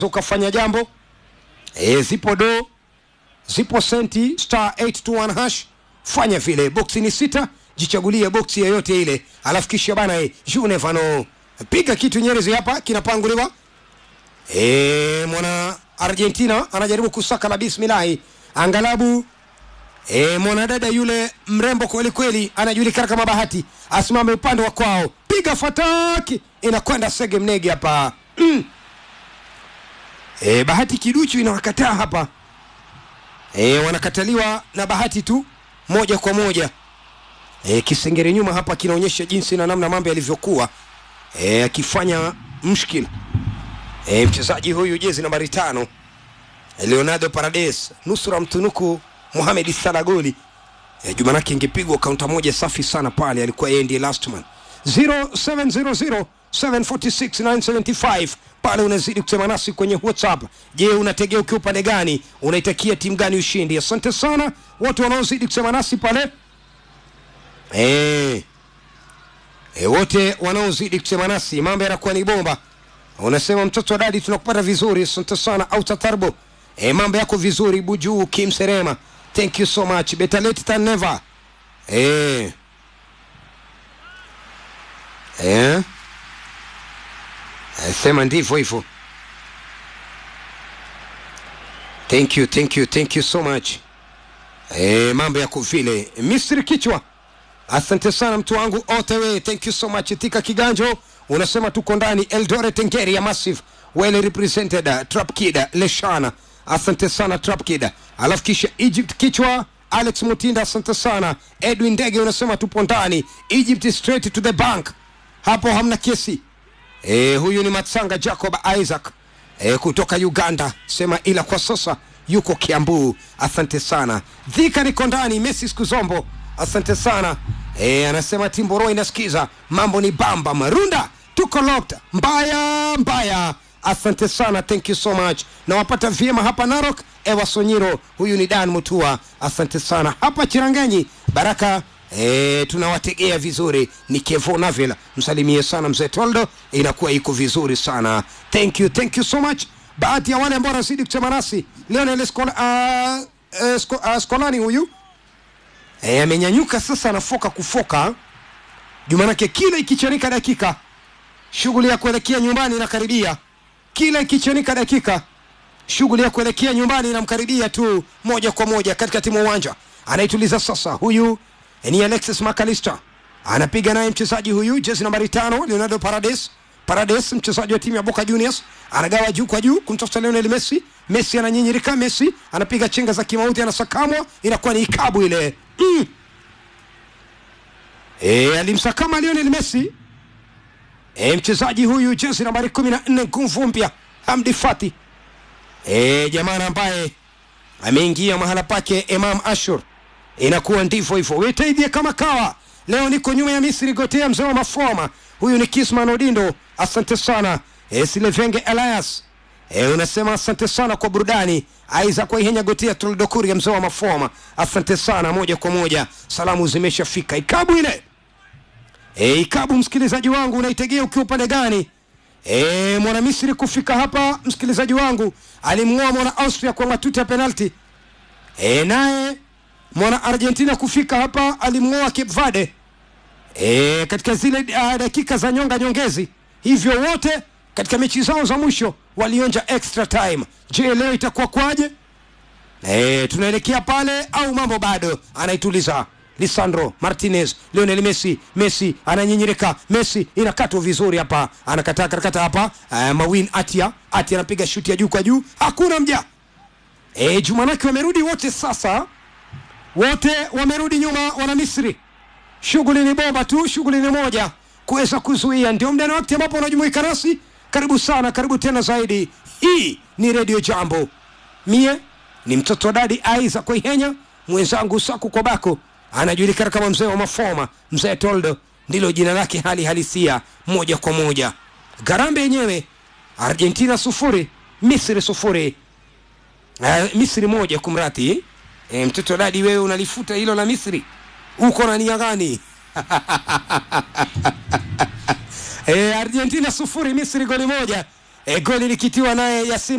ukafanya jambo e, zipo do zipo senti star 821 hash fanya vile boksi ni sita jichagulie boksi yoyote ile alafu kisha bana e, you never know piga kitu nyerezi hapa kinapanguliwa e, mwana argentina anajaribu kusaka la bismilahi angalabu e, mwanadada yule mrembo kweli kweli anajulikana kama bahati asimame upande wa kwao piga fataki inakwenda sege mnege hapa mm. e, bahati kiduchu inawakataa hapa e, wanakataliwa na bahati tu moja kwa moja e, kisengere nyuma hapa kinaonyesha jinsi na namna mambo yalivyokuwa e, akifanya mshkil e, mchezaji huyu jezi nambari tano leonardo parades nusura mtunuku mohamed salagoli e, jumanake ingepigwa kaunta moja safi sana pale alikuwa yeye ndiye last man 0700 746 pale unazidi kusema nasi kwenye whatsapp je unategea ukiwa upande gani unaitakia timu gani ushindi asante sana watu wanaozidi kusema nasi pale e, e, wote wanaozidi kusema nasi mambo yanakuwa ni bomba unasema mtoto wa dadi tunakupata vizuri asante sana autatarbo e, mambo yako vizuri bujuu kim serema thank you so much better late than never e. E. E, sema ndivyo hivyo thank you thank you thank you so much e, mambo yako vile misri kichwa asante sana mtu wangu otewe thank you so much tika kiganjo unasema tuko ndani eldoret ngeri ya massive well represented uh, trap kid uh, leshana asante sana trap kid alafu kisha egypt kichwa alex mutinda asante sana edwin ndege unasema tupo ndani egypt straight to the bank hapo hamna kesi e, huyu ni matsanga jacob isaac e, kutoka uganda sema ila kwa sasa yuko kiambu asante sana dhika niko ndani messi skuzombo asante sana e, anasema timboro inasikiza mambo ni bamba marunda tuko locked mbaya mbaya asante sana thank you so much nawapata vyema hapa narok ewa sonyiro huyu ni dan mutua asante sana hapa chiranganyi baraka E, tunawategea vizuri ni kevo navel msalimie sana mzee toldo inakuwa iko vizuri sana thank you thank you so much baadhi ya wale ambao wanazidi kusema nasi leonel Skola, uh, uh, sko, uh, skolani huyu e, amenyanyuka sasa anafoka kufoka jumanake kila ikichanika dakika shughuli ya kuelekea nyumbani inakaribia kila ikichanika dakika shughuli ya kuelekea nyumbani inamkaribia tu moja kwa moja katika timu uwanja anaituliza sasa huyu ni alexis macalister anapiga naye mchezaji huyu jezi nambari tano leonardo parades parades mchezaji wa timu ya boca juniors anagawa juu kwa juu kumtafuta leonel messi messi ananyinyirika messi anapiga chenga za kimauti anasakamwa inakuwa ni ikabu ile mm. e, alimsakama leonel messi e, mchezaji huyu jezi nambari kumi na nne nguvu mpya hamdi fati e, jamana ambaye ameingia mahala pake imam ashur inakuwa ndivyo hivyo wetaidhie kama kawa leo niko nyuma ya misri gotea mzee wa mafoma huyu ni kisman odindo asante sana e, silevenge elias e, unasema asante sana kwa burudani aiza kwa ihenya gotea tuldokuri ya mzee wa mafoma asante sana moja kwa moja salamu zimeshafika ikabu ile e, ikabu msikilizaji wangu unaitegea ukiwa upande gani e, mwana misri kufika hapa msikilizaji wangu alimng'oa mwana austria kwa matuti ya penalti e, naye mwana argentina kufika hapa alimng'oa cape verde e, katika zile uh, dakika za nyonga nyongezi hivyo wote katika mechi zao za mwisho walionja extra time je leo itakuwa kwaje e, tunaelekea pale au mambo bado anaituliza lisandro martinez lionel messi messi ananyinyirika messi inakatwa vizuri hapa anakataa karakata hapa uh, mawin atia atia anapiga shuti ya juu kwa juu hakuna mja e, jumanake wamerudi wote sasa wote wamerudi nyuma wana misri shughuli ni bomba tu shughuli ni moja kuweza kuzuia ndio mda na wakati ambapo unajumuika nasi karibu sana karibu tena zaidi hii ni redio jambo mie ni mtoto wa dadi aiza kuihenya mwenzangu saku kobako anajulikana kama mzee wa mafoma mzee toldo ndilo jina lake hali halisia moja kwa moja garambe yenyewe argentina sufuri misri sufuri uh, misri moja kumrati e, mtoto dadi wewe unalifuta hilo la misri uko na nia gani e, argentina sufuri misri goli moja e, goli likitiwa naye Yasin